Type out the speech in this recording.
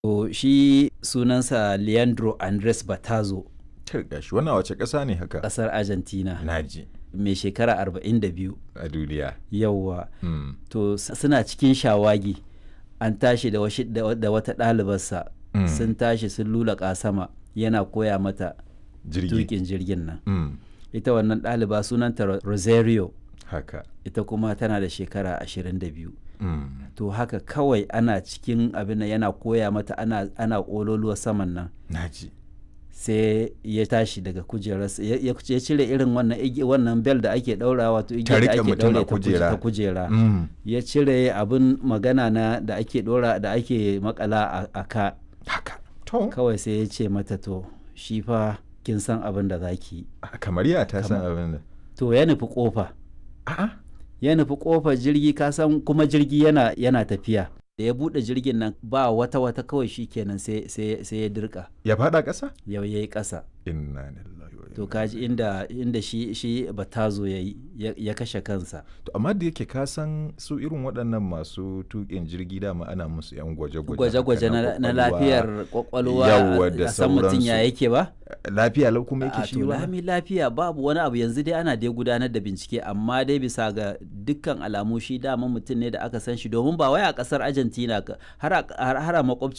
To shi sunansa Leandro Andres Batazo Kirga shi wannan wace ƙasa ne haka? ƙasar Argentina Naji mai shekara 42 a duniya. yawwa Mm. to s- suna cikin shawagi an tashi da, washi, da, da wata ɗalibarsa Mm. sun tashi sun lula sama yana koya mata Jirgi. tukin jirgin nan Mm. ita wannan ɗaliba sunanta Ro- Rosario Haka. ita kuma tana da shekara 22 Mm. to haka kawai ana cikin abin nan yana koya mata ana, ana ƙololuwa saman nan Naji. sai ya tashi daga kujerarsa ya, ya ya cire irin wannan igi- wannan bel da ake ɗaura wato Ta igiyar da riƙe ake mutum a ɗaure ta kuje- kujera. ta kujera Mm. ya cire abin magana na da ake ɗora da ake makala a, a ka Haka. To. kawai sai ya ce mata to shi fa kin san abin da za ki yi Kamar ya ta san abin da. to ya nufi kofa A'a. ya nufi kofar jirgi ka san kuma jirgi yana yana tafiya da ya buɗe jirgin nan ba wata wata kawai shi kenan sai sai sai ya dirka Ya faɗa ƙasa? yau yayi ƙasa Inna lillahi wa to inna kaji inda inda shi shi batazo yayi ya, ya kashe kansa To amma da yake ka san su irin waɗannan masu tuƙin jirgi dama ana musu 'yan gwaje-gwaje. gwaje-gwaje haka na, na kwakwalwa. lafiyar kwakwalwa Yawwa a- da a san mutum ya sauransu. yake ba Lafiya lau kuma a yake shi to ba. lami lafiya babu wani abu yanzu dai ana dai gudanar da bincike amma dai bisa ga dukkan alamu shi dama mutum ne da aka san shi domin ba wai a kasar argentina ka- har a har a makwabci